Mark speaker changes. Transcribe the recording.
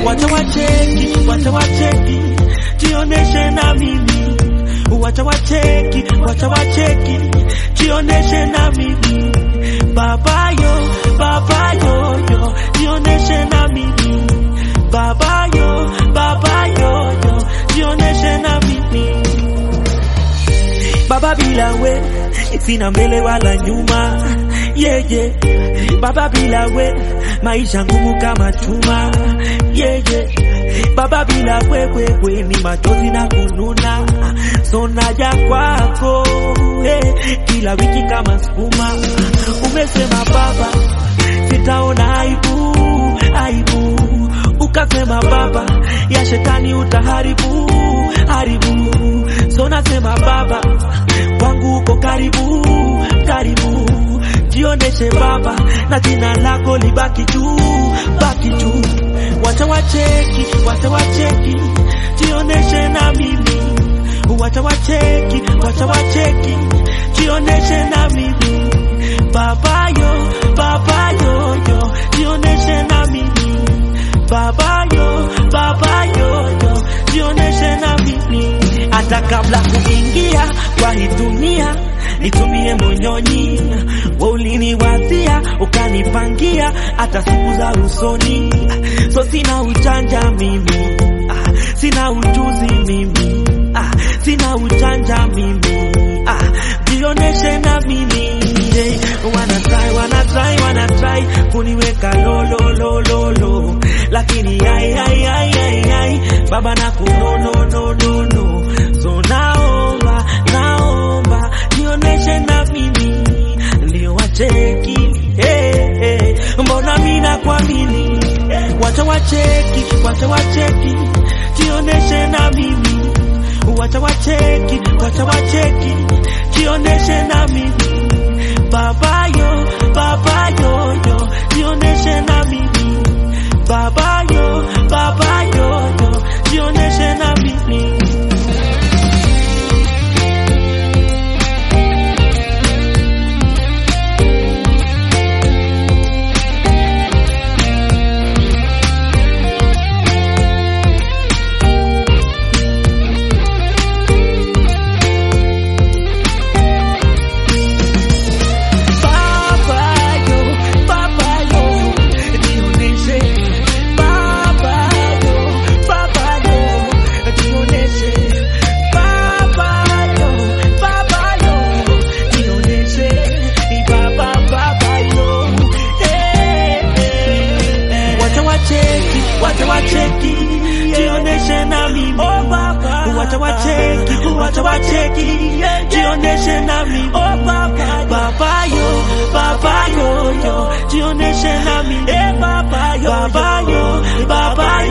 Speaker 1: wacha wacheki, wacha wacheki, jioneshe na mimi, wacha wacheki, wacha wacheki, jioneshe na mimi, baba yo, baba yo yo, jioneshe na mimi, baba yo, baba yo yo, jioneshe na mimi. Baba bila we sina mbele wala nyuma yeah, yeah. Baba bila we maisha ngumu kama chuma yeah, yeah. Baba bila wewe we, ni machozi na kununa so naja kwako hey, kila wiki kama sukuma umesema baba sitaona aibu aibu ukasema baba ya shetani utaharibu haribu so nasema baba kwangu uko karibu karibu jioneshe baba na jina lako libaki juu baki juu wacha wacheki wacha wacheki jioneshe na mimi wacha wacheki wacha wacheki jioneshe na mimi baba yo baba yo yo jioneshe na mimi baba yo baba yo yo jioneshe na mimi hata kabla kuingia kwa hii dunia nitumie monyonyi wauliniwazia ukanipangia hata siku za usoni so sina ujanja mimi ah, sina ujuzi mimi ah, sina ujanja mimi ah, jioneshe na mimi hey, wana try wana try wana try kuniweka lo lo lo lo lo lakini ai ai ai ai ai baba na kuno no no no no so naomba naomba jioneshe na mimi ndio wacheki hey, hey, mbona mina kuamini wacha wacheki wacha wacheki jioneshe na mimi wacha wacheki wacha wacheki jioneshe na mimi baba yo baba yo yo jioneshe na mimi baba yo baba yo yo jioneshe na mimi Baba yo, baba yo, jioneshe. Baba yo, baba yo, jioneshe. Baba yo, baba yo, jioneshe. Baba, baba yo, eh, eh, eh. Wacha wacheki, wacha wacheki, jioneshe na mimi. Wacha wacheki, wacha wacheki, jioneshe na mimi. Baba yo, baba yo yo, jioneshe na mimi. Baba yo, baba yo, baba